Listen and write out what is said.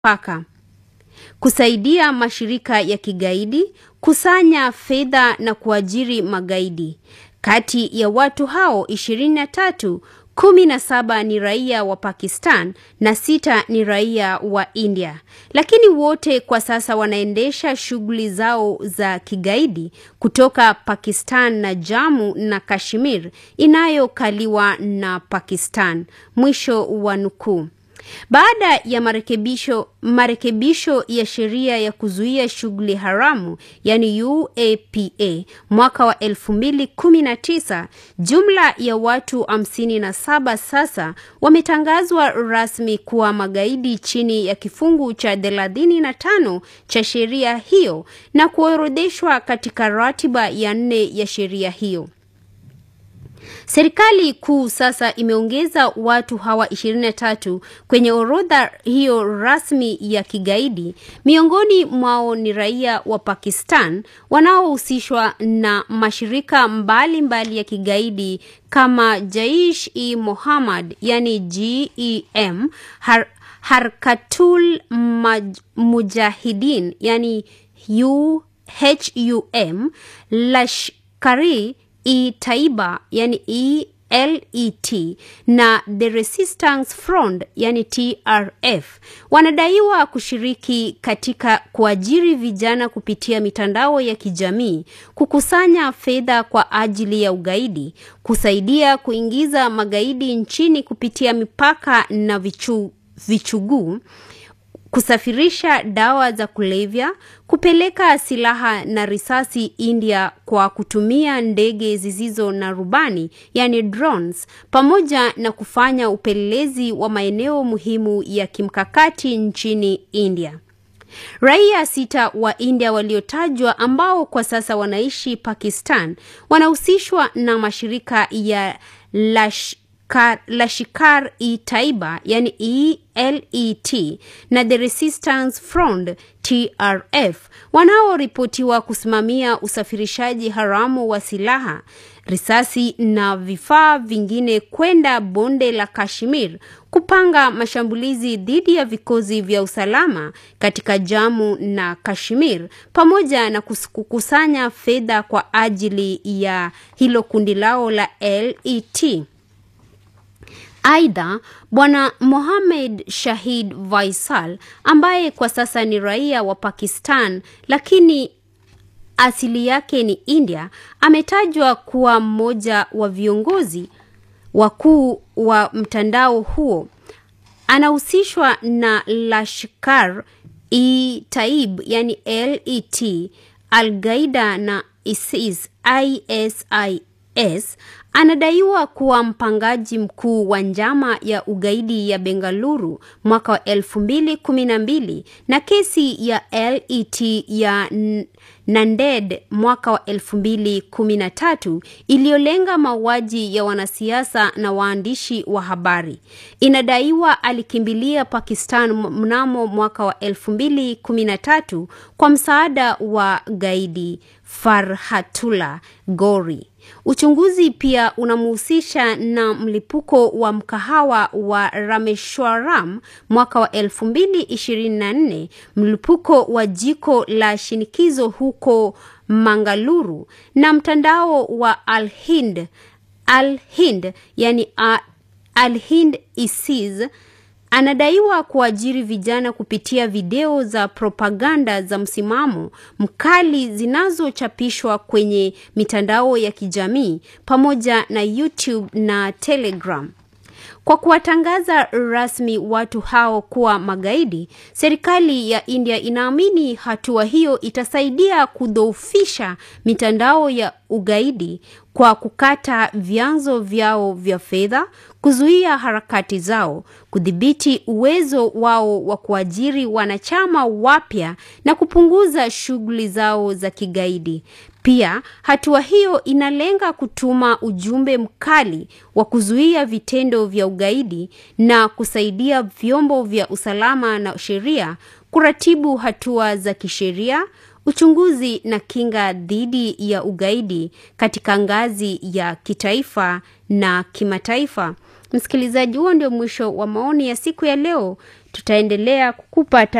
mipaka, kusaidia mashirika ya kigaidi, kusanya fedha na kuajiri magaidi. Kati ya watu hao 23, kumi na saba ni raia wa Pakistan na sita ni raia wa India, lakini wote kwa sasa wanaendesha shughuli zao za kigaidi kutoka Pakistan na Jammu na Kashmir inayokaliwa na Pakistan. Mwisho wa nukuu. Baada ya marekebisho marekebisho ya sheria ya kuzuia shughuli haramu yani UAPA mwaka wa 2019, jumla ya watu 57 sasa wametangazwa rasmi kuwa magaidi chini ya kifungu cha 35 cha sheria hiyo na kuorodheshwa katika ratiba ya nne ya sheria hiyo. Serikali kuu sasa imeongeza watu hawa 23 kwenye orodha hiyo rasmi ya kigaidi. Miongoni mwao ni raia wa Pakistan wanaohusishwa na mashirika mbalimbali mbali ya kigaidi kama Jaish-e Mohammed yani GEM, Har Harkatul Mujahideen yani HUM, Lashkari e Taiba yani ELET na The Resistance Front yani TRF wanadaiwa kushiriki katika kuajiri vijana kupitia mitandao ya kijamii, kukusanya fedha kwa ajili ya ugaidi, kusaidia kuingiza magaidi nchini kupitia mipaka na vichu, vichuguu kusafirisha dawa za kulevya, kupeleka silaha na risasi India kwa kutumia ndege zisizo na rubani yani drones, pamoja na kufanya upelelezi wa maeneo muhimu ya kimkakati nchini India. Raia sita wa India waliotajwa ambao kwa sasa wanaishi Pakistan wanahusishwa na mashirika ya Lash Lashkar e Taiba yani ELET na The Resistance Front TRF wanaoripotiwa kusimamia usafirishaji haramu wa silaha, risasi na vifaa vingine kwenda bonde la Kashmir, kupanga mashambulizi dhidi ya vikosi vya usalama katika Jammu na Kashmir, pamoja na kukusanya fedha kwa ajili ya hilo kundi lao la LET. Aidha, Bwana Mohamed Shahid Vaisal ambaye kwa sasa ni raia wa Pakistan lakini asili yake ni India, ametajwa kuwa mmoja wa viongozi wakuu wa mtandao huo. Anahusishwa na Lashkar e Taib yani LET, Al-Qaida na ISIS ISIS. Anadaiwa kuwa mpangaji mkuu wa njama ya ugaidi ya Bengaluru mwaka wa elfu mbili kumi na mbili na kesi ya LET ya Nanded mwaka wa elfu mbili kumi na tatu iliyolenga mauaji ya wanasiasa na waandishi wa habari. Inadaiwa alikimbilia Pakistan mnamo mwaka wa elfu mbili kumi na tatu kwa msaada wa gaidi Farhatullah Gori. Uchunguzi pia unamhusisha na mlipuko wa mkahawa wa Rameshwaram mwaka wa 2024, mlipuko wa jiko la shinikizo huko Mangaluru na mtandao wa Al-Hind Al-Hind yani Al-Hind ISIS anadaiwa kuajiri vijana kupitia video za propaganda za msimamo mkali zinazochapishwa kwenye mitandao ya kijamii pamoja na YouTube na Telegram. Kwa kuwatangaza rasmi watu hao kuwa magaidi, serikali ya India inaamini hatua hiyo itasaidia kudhoofisha mitandao ya ugaidi kwa kukata vyanzo vyao vya fedha, kuzuia harakati zao, kudhibiti uwezo wao wa kuajiri wanachama wapya na kupunguza shughuli zao za kigaidi. Pia hatua hiyo inalenga kutuma ujumbe mkali wa kuzuia vitendo vya ugaidi na kusaidia vyombo vya usalama na sheria kuratibu hatua za kisheria, uchunguzi na kinga dhidi ya ugaidi katika ngazi ya kitaifa na kimataifa. Msikilizaji, huo ndio mwisho wa maoni ya siku ya leo. Tutaendelea kukupa